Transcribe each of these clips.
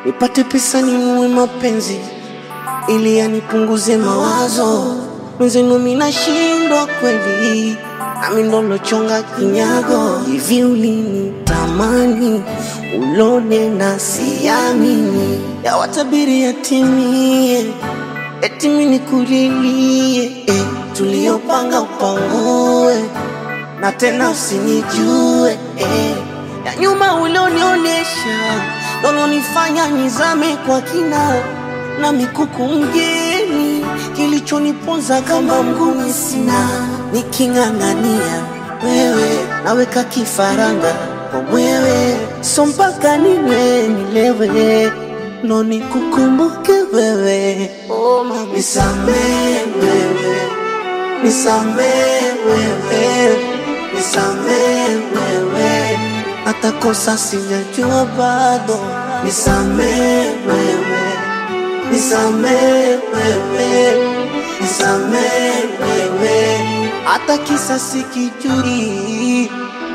nipate pesa ninunue mapenzi ili yanipunguze mawazo. Mwenzenu mimi nashindwa kweli, nami ndo lochonga kinyago. Hivi ulinitamani ulone na siamini, yawatabiri yatimie, eti mimi nikulilie eh, tuliyopanga upangue na tena usinijue eh. Ya nyuma ulionionyesha ndolonifanya nizame kwa kina na mikuku mgeni, kilichoniponza kama mguni sina, niking'ang'ania wewe naweka kifaranga kwa mwewe, so mpaka niwe nilewe ndo nikukumbuke wewe. Oh, mama, nisamee wewe nisamee wewe, nisamee wewe, hata kosa sijajua bado, nisamee wewe, nisamee wewe, nisamee wewe, hata kisa sikijui.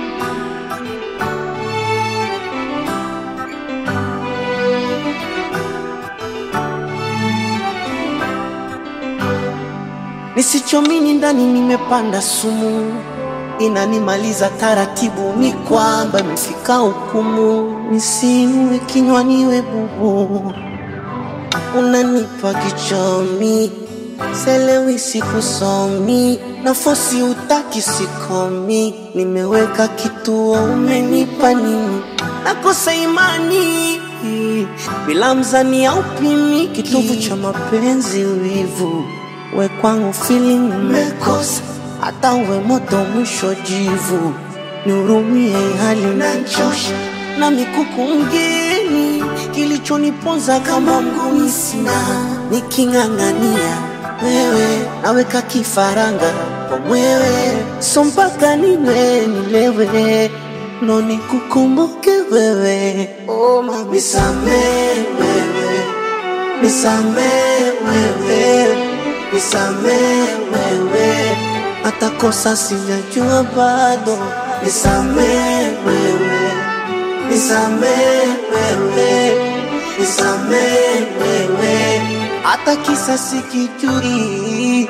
Nisichomini ndani nimepanda sumu, inanimaliza taratibu, ni kwamba imefika hukumu, nisiwe kinywa niwe bubu, unanipa kichomi, selewi sikusomi, nafosi utaki sikomi, nimeweka kituo, umenipa nini? Nakosa imani bila mzani au pimi, kitovu cha mapenzi wivu we kwangu feeling umekosa, hata uwe moto mwisho jivu, nihurumie hali nachosha na mikuku mgeni, kilichoniponza kama mguni sina, niking'ang'ania wewe naweka kifaranga kwa mwewe, so mpaka niwe nilewe ndo nikukumbuke wewe. Oh, mama, nisamee wewe, nisamee wewe nisamee wewe, hata kosa sijajua bado, nisamee wewe, nisamee wewe, nisamee wewe, hata kisa sikijui.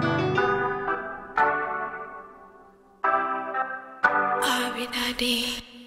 Abby Daddy.